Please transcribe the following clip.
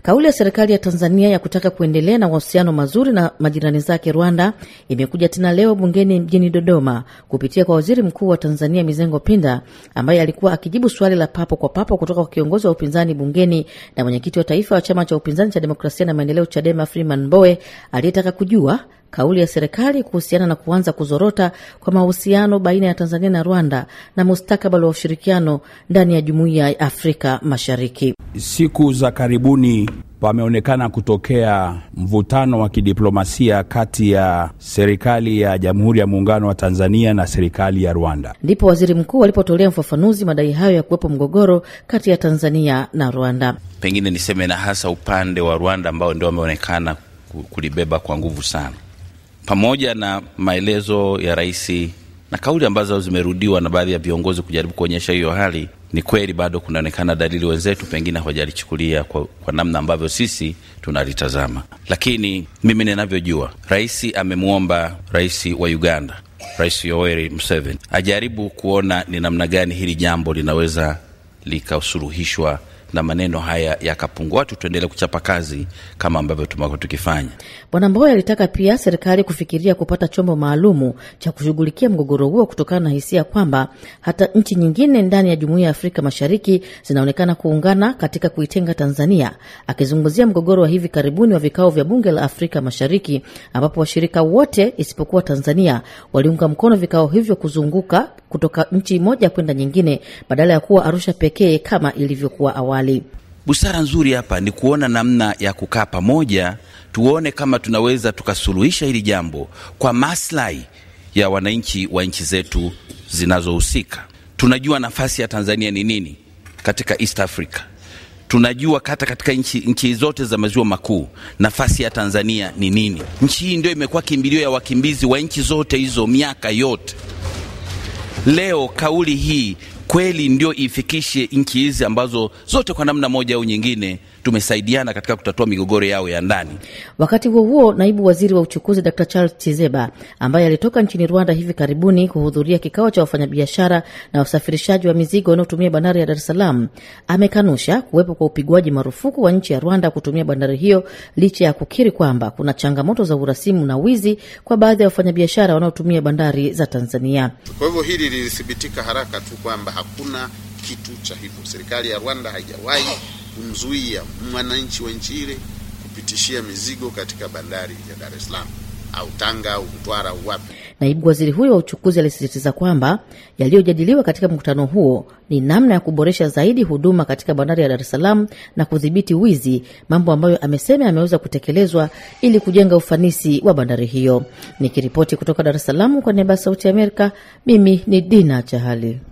Kauli ya serikali ya Tanzania ya kutaka kuendelea na mahusiano mazuri na majirani zake Rwanda imekuja tena leo bungeni mjini Dodoma kupitia kwa waziri mkuu wa Tanzania Mizengo Pinda, ambaye alikuwa akijibu swali la papo kwa papo kutoka kwa kiongozi wa upinzani bungeni na mwenyekiti wa taifa wa chama cha upinzani cha demokrasia na maendeleo CHADEMA Freeman Mbowe aliyetaka kujua kauli ya serikali kuhusiana na kuanza kuzorota kwa mahusiano baina ya Tanzania na Rwanda na mustakabali wa ushirikiano ndani ya jumuiya ya Afrika Mashariki. Siku za karibuni pameonekana kutokea mvutano wa kidiplomasia kati ya serikali ya Jamhuri ya Muungano wa Tanzania na serikali ya Rwanda. Ndipo waziri mkuu alipotolea ufafanuzi madai hayo ya kuwepo mgogoro kati ya Tanzania na Rwanda. Pengine niseme na hasa upande wa Rwanda ambao ndio wameonekana kulibeba kwa nguvu sana, pamoja na maelezo ya rais na kauli ambazo zimerudiwa na baadhi ya viongozi kujaribu kuonyesha hiyo hali ni kweli bado kunaonekana dalili wenzetu pengine hawajalichukulia kwa, kwa namna ambavyo sisi tunalitazama. Lakini mimi ninavyojua, rais amemwomba rais wa Uganda, Rais Yoweri Museveni ajaribu kuona ni namna gani hili jambo linaweza likasuluhishwa na maneno haya yakapungua, watu tuendelee kuchapa kazi kama ambavyo tumekuwa tukifanya. Bwana Mbowe alitaka pia serikali kufikiria kupata chombo maalumu cha kushughulikia mgogoro huo kutokana na hisia kwamba hata nchi nyingine ndani ya jumuiya ya Afrika Mashariki zinaonekana kuungana katika kuitenga Tanzania, akizungumzia mgogoro wa hivi karibuni wa vikao vya bunge la Afrika Mashariki ambapo washirika wote isipokuwa Tanzania waliunga mkono vikao hivyo kuzunguka kutoka nchi moja kwenda nyingine badala ya kuwa Arusha pekee kama ilivyokuwa awali. Busara nzuri hapa ni kuona namna ya kukaa pamoja, tuone kama tunaweza tukasuluhisha hili jambo kwa maslahi ya wananchi wa nchi zetu zinazohusika. Tunajua nafasi ya Tanzania ni nini katika East Africa. Tunajua hata katika nchi, nchi zote za maziwa makuu nafasi ya Tanzania ni nini. Nchi hii ndio imekuwa kimbilio ya wakimbizi wa nchi zote hizo miaka yote. Leo kauli hii kweli ndio ifikishe nchi hizi ambazo zote kwa namna moja au nyingine tumesaidiana katika kutatua migogoro yao ya ndani. Wakati huo huo, naibu waziri wa uchukuzi Dr Charles Chizeba ambaye alitoka nchini Rwanda hivi karibuni kuhudhuria kikao cha wafanyabiashara na wasafirishaji wa mizigo wanaotumia bandari ya Dar es Salaam amekanusha kuwepo kwa upigwaji marufuku wa nchi ya Rwanda kutumia bandari hiyo licha ya kukiri kwamba kuna changamoto za urasimu na wizi kwa baadhi ya wafanyabiashara wanaotumia bandari za Tanzania. Kwa hivyo hili lilithibitika haraka tu kwamba hakuna kitu cha hivyo. Serikali ya Rwanda haijawahi kumzuia mwananchi wa nchi ile kupitishia mizigo katika bandari ya Dar es Salaam au Tanga au Mtwara au wapi. Naibu waziri huyo wa uchukuzi alisisitiza kwamba yaliyojadiliwa katika mkutano huo ni namna ya kuboresha zaidi huduma katika bandari ya Dar es Salaam na kudhibiti wizi, mambo ambayo amesema yameweza kutekelezwa ili kujenga ufanisi wa bandari hiyo. Nikiripoti kutoka Dar es Salaam kwa niaba ya Sauti ya Amerika, mimi ni Dina Chahali.